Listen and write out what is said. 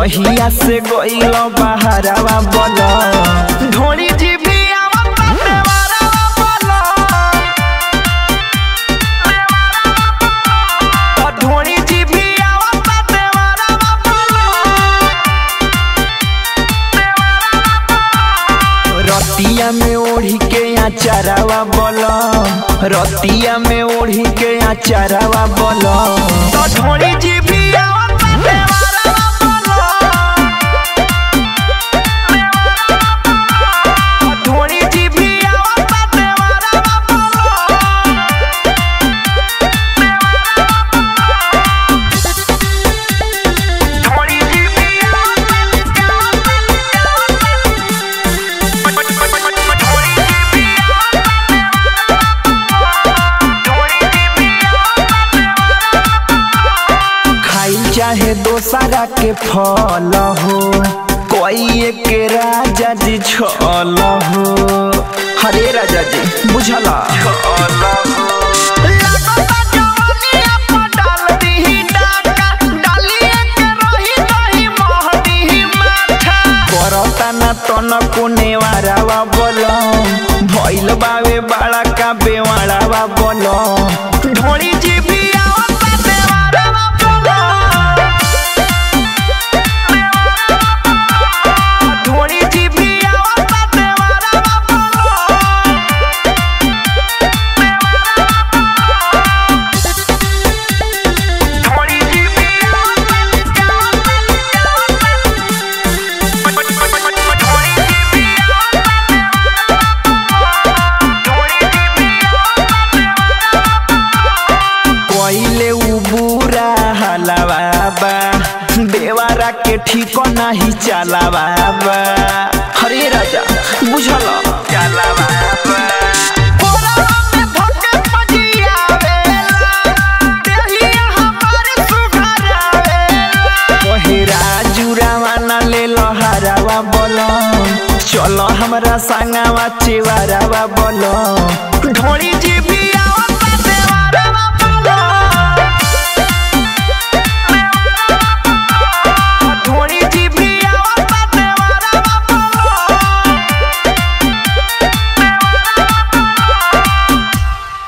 जहिया से गइल बहरावा बोल ढोली जीभी आवत देवरावा बोल ओ ढोली जीभी आवत देवरावा बोल रतिया में ओढ़ी के अचारावा बोल रतिया में ओढ़ी के अचारावा बोल तो ढोली जीभी आवत देवरावा बोल ढोली जीभी आवत देवरावा बोल ढोली जीभी खाई चाहे दोसरा के फल हो कोई के राजा जी छल हो हरे राजा जी बुझला करता ना तन कोने वारावा बोलो भइल बावे बाड़ा का बेवाड़ावा बोलो ढोली जीभी आवता देवारावा बोलो ढोली जीभी आवता देवारावा बोलो ढोली जीभी कोइले उ बुरा हलावा बा देवारा के ठीक नाही चलावा बा हरे राजा बुझल चलावा बा कोरावा में धके पजियावेला देहिया हमारे सुघरावेला कोहिरा जुरावा न ले लहरावा बोलो चलो हमरा संगावा चिवारावा बोलो ढोली जीभी